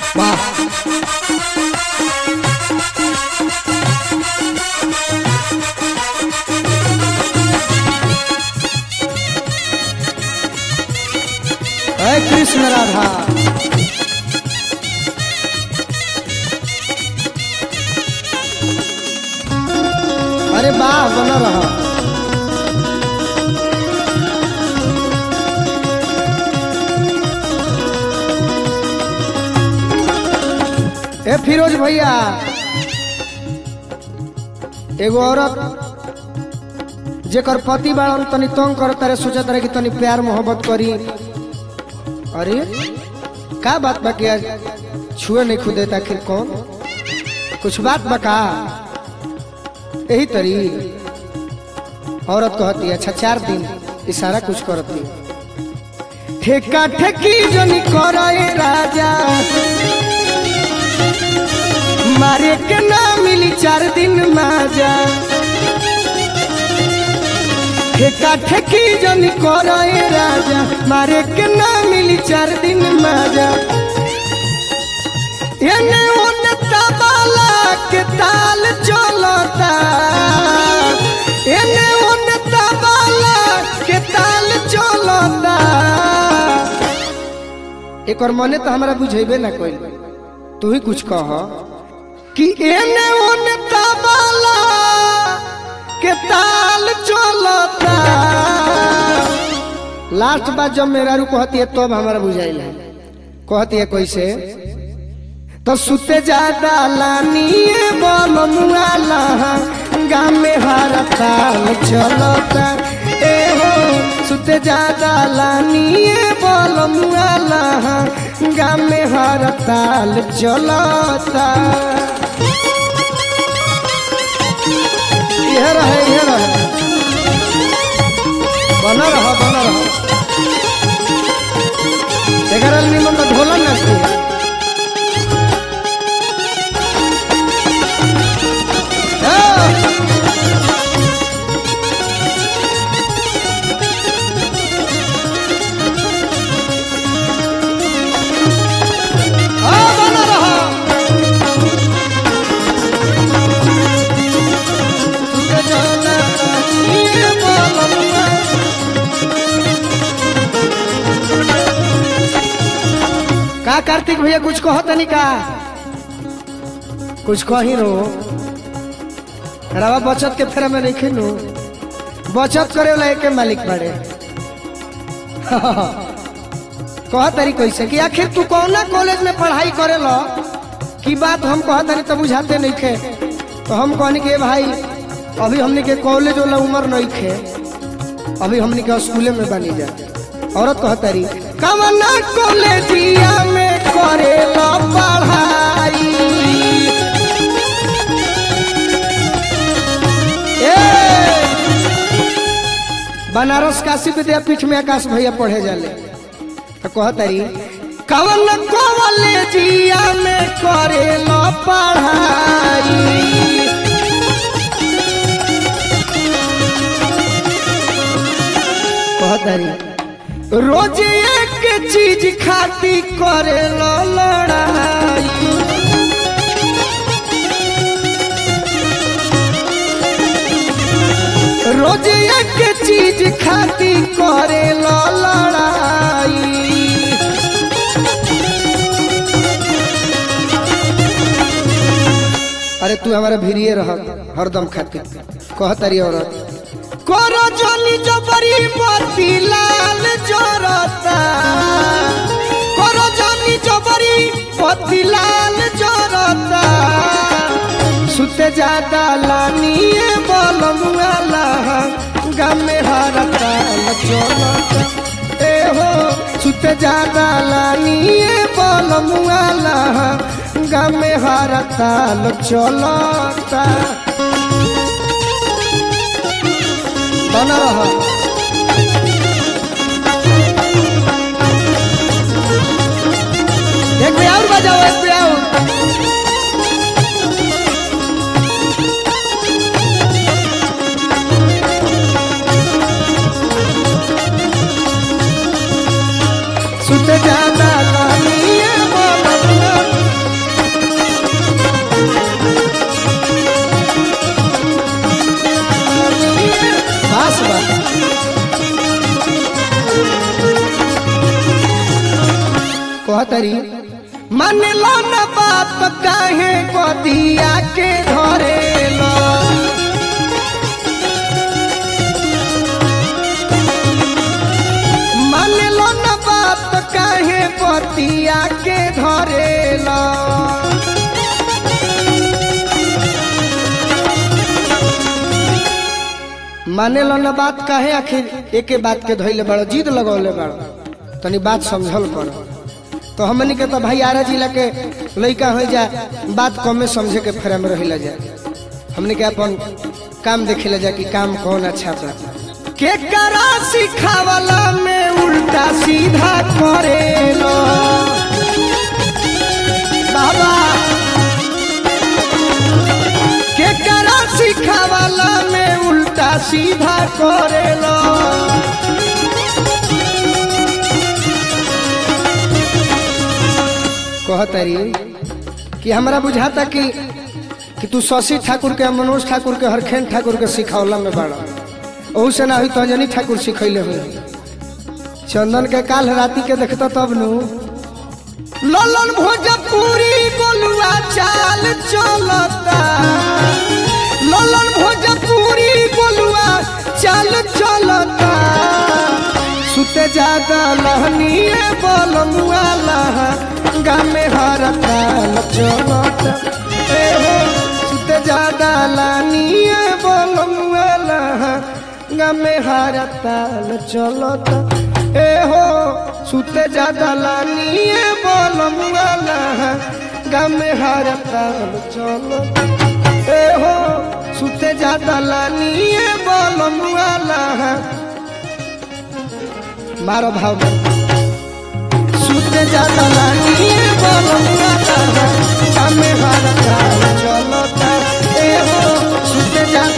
वाह हे कृष्ण राधा अरे वाह बना रहा ए फिरोज भैया एगो औरत जेकर पति बाड़न तनी तंग कर तारे सोचत रहे कि तनी प्यार मोहब्बत करी अरे का बात बा कि आज छुए नहीं खुदे आखिर कौन कुछ बात बका यही तरी औरत कहती है अच्छा चार दिन इशारा कुछ करती ठेका ठेकी जनी करे राजा मारे के ना मिली चार दिन माजा ठेका ठेकी जनी करे राजा मारे के ना मिली चार दिन माजा एने ओने तबला के ताल चलता एने ओने तबला के ताल चलता एक और मने तो हमरा बुझेबे ना कोई तू ही कुछ कह कि एने ओने तबला के ताल चलता लास्ट बात जब मेरा रू कहती है तब हमारा बुझाइल है कहती है कैसे तो सुते ज्यादा लानिए बोल मुआला गाँव में हर ताल चलता ए हो सुते ज्यादा लानिए बोल मुआला गाँव में हर ताल चलता यह रहे यह रहे बना रहा बना रहा एगारह निमन तो ढोला नाचती बना रहा का कार्तिक भैया कुछ कहो तनी का कुछ कही रो रवा बचत के फेरा में नहीं खिनू बचत करे वाला एक मालिक बड़े कह तरी कैसे कि आखिर तू कौना कॉलेज में पढ़ाई करे लो की बात हम कह तरी तो बुझाते नहीं खे तो हम कहनी के भाई अभी हमने के कॉलेज वाला उम्र नहीं खे अभी हमने के स्कूले में बनी जा औरत कह तरी कवना कॉलेजिया में करे लो पढ़ाई ए! बनारस काशी विद्यापीठ में आकाश भैया पढ़े जाले तो कह तरी कवन कॉलेजिया में करे लो पढ़ाई कहतरी रोज एक चीज खाती करे लो लड़ाई रोज एक चीज खाती करे लो लड़ाई अरे तू हमारा भिड़िए रह हरदम खातिर कहतरी औरत करो जनी जबरी मोती लाल जरता करो जनी जबरी मोती लाल जरता सुते ज्यादा लानिए बोल मुआला गम में हरता चलता ए हो सुते ज्यादा लानिए बोल मुआला गम में हरता चलता बना रहा एक पे और बजाओ एक पे और सुत जाना लानिए बाबा कहतरी मान लो न बात काहे कदिया के धरेला मान लो न बात काहे पतिया के धरेला माने लो न बात काहे आखिर एके बात के धैले बड़ जिद लगौले बड़ तनी बात समझल कर तो हमनी के तो भाई आरा जिला के लइका हो जा बात कमे समझे के फेरा में रहिला जा हमनी के अपन काम देखेला जा कि काम कौन अच्छा बा के करा सिखावला में उल्टा सीधा करेलो बाबा के करा सिखावला में उल्टा सीधा करेलो कहतरी कि हमरा बुझाता कि कि तू शशि ठाकुर के मनोज ठाकुर के हरखेन ठाकुर के सिखौला में बड़ा ओहू से ना हुई तो अंजनी ठाकुर सिखैले हुई चंदन के काल राती के देखता तब नु ललन भोजपुरी गोलुआ चाल चलता ललन भोजपुरी गोलुआ चाल चलता सुते जादा लहनिए बलमुआ लहा गामे हर ताल चलता ए हो सुते जादा लानिए बलमुआ लहा गामे हर ताल चलता ए हो सुते जादा लानिए बलमुआ लहा गामे हर ताल चलता ए हो सुते जादा लानिए बलमुआ लहा मारो भाव सुते जाता लानिए बलमुआ लहा गामे हर ताल चलता ए हो सुते जाता